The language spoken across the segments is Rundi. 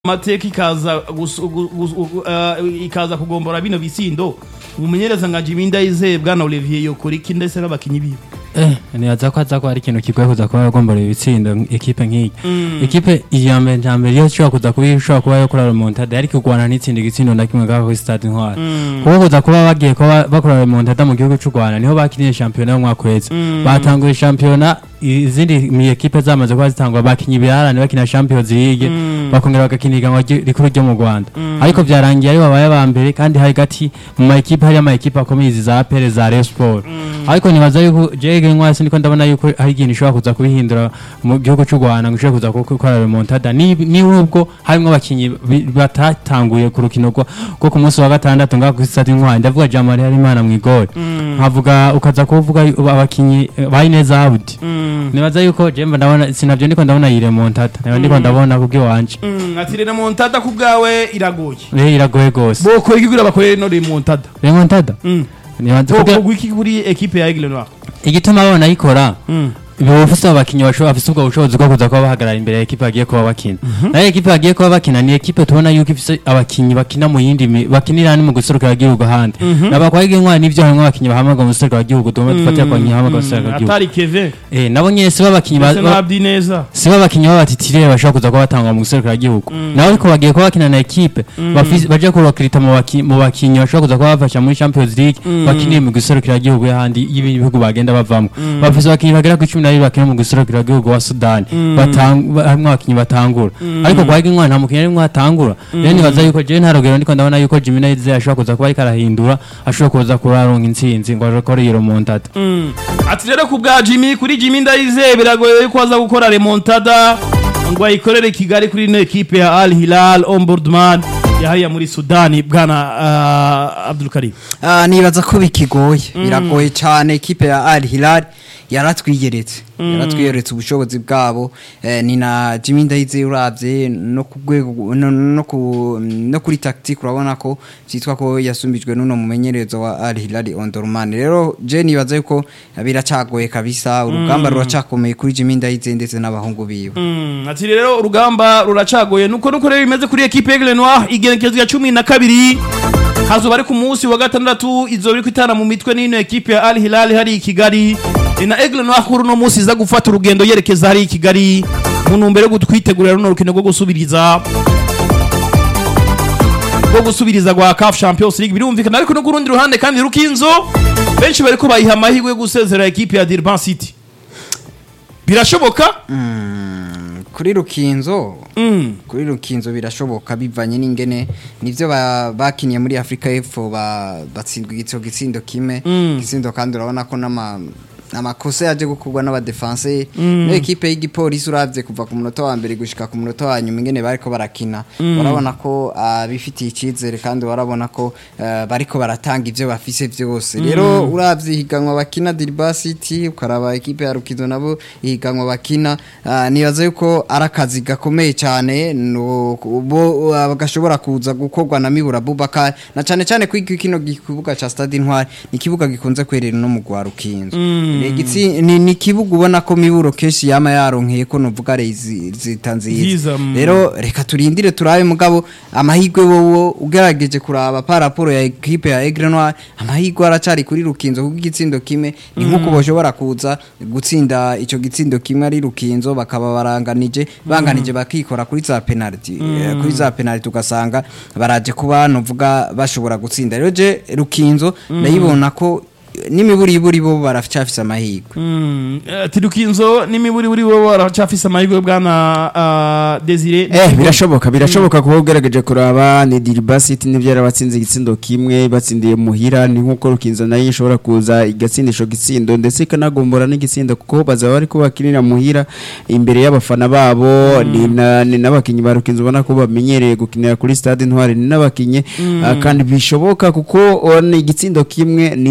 amateka ikaza gusu- gu- gu- gu- eh, ikaza kugombora bino bisindo umumenyereza nka Jimmy Ndayizeye bwana Olivier yokora iki ndetse n'abakinyi biwe Eh, nibaza ko aza ko ari ikintu kigoye kuza kuba yagombora ibitsindo ekipe nk'iyi ekipe iya mbere nta mbere yo ishobora kuza kuba ishobora kuba yakora remontada yari kurwana n'itsinda igitsindo na kimwe ngaho kuri stade intwari kuko kuza kuba bagiye kuba bakora remontada mu gihugu cy'u rwanda niho bakiniye shampiyona y'umwaka uheze batanguye shampiyona izindi mi ekipe zamaze kuba zitangwa bakinyi ibirarane bakina champions league bakongera bagakina ihiganwa ry- rikuru ryo mu rwanda ariko byarangiye ari babaye aba mbere kandi hari gati mu ma ekipe hari ama ekipe akomeye izi za apere za Rayon Sport ariko nibaza yuko jege nkwasi ndiko ndabona yuko hari ikintu ishobora kuza kubihindura mu gihugu cy'u Rwanda ngo ishobore kuza gukora remontada ni ni ubwo harimo abakinyi bi- batatanguye ku rukino rwo rwo ku munsi wa gatandatu ngaho kuri stade intwari ndavuga Jamari Harimana mu igori nkavuga ukaza kuvuga yu- abakinyi eh, bayineza Abudi nibaza yuko jemba ndabona sinavyo ndiko ndabona iyi remontada nayo ndiko ndabona kubw'iwanje Mm, ati remontada ku bwawe iragoye rero iragoye gose bokora iki kugira bakorere no remontada remontada Mm. nibaza kugira bokora iki kuri ekipe ya Aigle Noir igituma babona ayikora Mm. biba bafise abakinyi bashobora bafise ubwo bushobozi bwo kuza kuba bahagarara imbere ya ekipe bagiye kuba bakina nayo ekipe bagiye kuba bakina ni ekipe tubona yuko ifise abakinyi bakina mu yindi mi- bakinira ni mu guserukira igihugu ahandi nabakwaiga intwari n'ivyo harimwo abakinyi bahamagara mu guserukira igihugu tugomba dufatira ku bakinyi bahamagara mu guserukira igihugu atari Kevin eh nabo nyene si babakinyi ba- ndetse ba- na Abdi neza si babakinyi b'abatitire bashobora kuza kuba batangwa mu guserukira igihugu nabo ariko bagiye kuba bakina na ekipe bafise- baje kurokirita mu baki- mu bakinyi bashobora kuza kuba bafasha muri champions league bakiniye mu guserukira igihugu y'ahandi y'ibihugu bagenda bavamwo bafise abakinyi bagera ku cumi na babiri bakina mu guserukira igihugu wa sudani batang- ba- harimwo abakinyi batangura ariko kwa Higingwa nta mukinyi arimwo atangura rero nibaza yuko jewe nta rugero ndiko ndabona yuko Jimmy Nayizeye ashobora kuza kuba ariko arahindura ashobora kuza kuba aronka intsinzi ngo akore iyo remontada Mm. ati rero ku bwa Jimmy kuri Jimmy Ndayizeye biragoye yuko aza gukora remontada ngo ayikorere i Kigali kuri ino ekipe ya Al Hilal Ombudsman yahariya muri Sudani bwana uh, Abdul Karim Ah, nibaza ko bikigoye biragoye cyane ekipe ya Al Hilal yaratwiyeretse yaratwiyeretse ubushobozi bwabo eh, ni na Jimmy Ndayizeye uravye no ku rwego no, no, ku, no kuri tactique urabona ko cyitwa ko yasumbijwe n'uno mumenyerezo wa Al Hilal Omdurman rero je nibaza yuko biracagoye kabisa urugamba ruracakomeye kuri Jimmy Ndayizeye ndetse n'abahungu biwe Mm, ati rero urugamba ruracagoye nuko nuko rero bimeze kuri ekipe Aigle Noir igenekerezo ya cumi na kabiri hazoba ari ku munsi wa gatandatu izoba iri kwitana mu mitwe n'ino ekipe ya Al Hilal hari i Kigali ni na Aigle Noir kuri uno munsi iza gufata urugendo yerekeza hari i Kigali mu ntumbero yo gutwitegurira runo rukino rwo gusubiriza rwo gusubiriza rwa CAF Champions League birumvikana ariko no ku rundi ruhande kandi rukinzo benshi bariko bayiha amahirwe yo gusezera ekipe ya Durban City birashoboka kuri Rukinzo Mm. kuri rukinzo birashoboka bivanye n'ingene nivyo ba- bakiniye muri Afrika y'Epfo ba- batsindwa igitso gitsindo kimwe gitsindo kandi urabona ko n'ama amakosa yaje gukorwa n'abadefense no ekipe y'igipolisi uravye kuva ku munota wa mbere gushika ku munota wa nyuma ingene bariko barakina urabona ko ah, bifitiye icizere kandi warabona ko eh, bariko baratanga ivyo bafise vyose rero uravye ihiganwa bakina Dirba City ukaraba ekipe ya Rukinzo nabo ihiganwa bakina ah, nibaza yuko ari akazi gakomeye cyane no bo ah, gashobora kuza gukorwa na Mibura Bubaka na cyane cyane kwiga kino kibuga ca Stade Intwari ni kibuga gikunze kwerera no mu gwa Rukinzo ni igitsi- ni ni kibuga ubona ko Miburo keshi yama yaronkeye ko novuga rezi zitanziza Nziza, mm. rero reka turindire turabe mugabo amahigwe wowo ugerageje kuraba pa raporo ya equipe ya Aigle Noir amahigwe aracari kuri Rukinzo kuko igitsindo kimwe ni nkuko boshobora kuza gutsinda ico gitsindo kimwe ari Rukinzo bakaba baranganije banganije bakikora kuri za penalty Eh, kuri za penalty ugasanga baraje kuba novuga bashobora gutsinda rero je Rukinzo ndayibona ko n'imiburi iburi bo barafite amahirwe Mm, eh, tirukinzo n'imiburi buri bo baracafise amahirwe bwana uh, Desire Eh birashoboka birashoboka kuba ugerageje kuraba ni Dirba City nivyo yarabatsinze igitsindo kimwe batsindiye muhira ni nkuko rukinzo nayo ishobora kuza igatsindisho gitsindo ndetse ikanagombora n'igitsindo kuko bazaba bari kubakinira muhira imbere y'abafana babo ni na- ni n'abakinyi ba rukinzo ubona ko bamenyereye gukinira kuri stade Intwari ni n'abakinyi ah, kandi bishoboka kuko oh, ni igitsindo kimwe ni ni, ni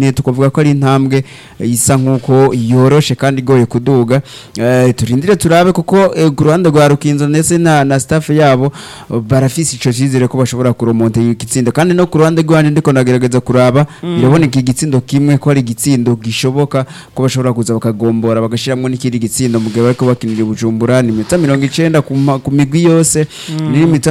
nyene tukavuga ko ari intambwe eh, isa nkuko yoroshe kandi igoye kuduga Eh, turindire turabe kuko eh, ku ruhande rwa Rukinzo ndetse na, na staff yabo eh, barafise ico cizere ko bashobora kuromonta igitsindo kandi no ku ruhande rwanje ndiko ndagerageza kuraba biraboneka igitsindo kimwe ko ari igitsindo gishoboka ko bashobora kuza bakagombora bagashiramwo n'ikindi gitsindo mu gihe bariko bakinira i Bujumbura ni iminota mirongo icenda ku ma- ku migwi yose n'iminota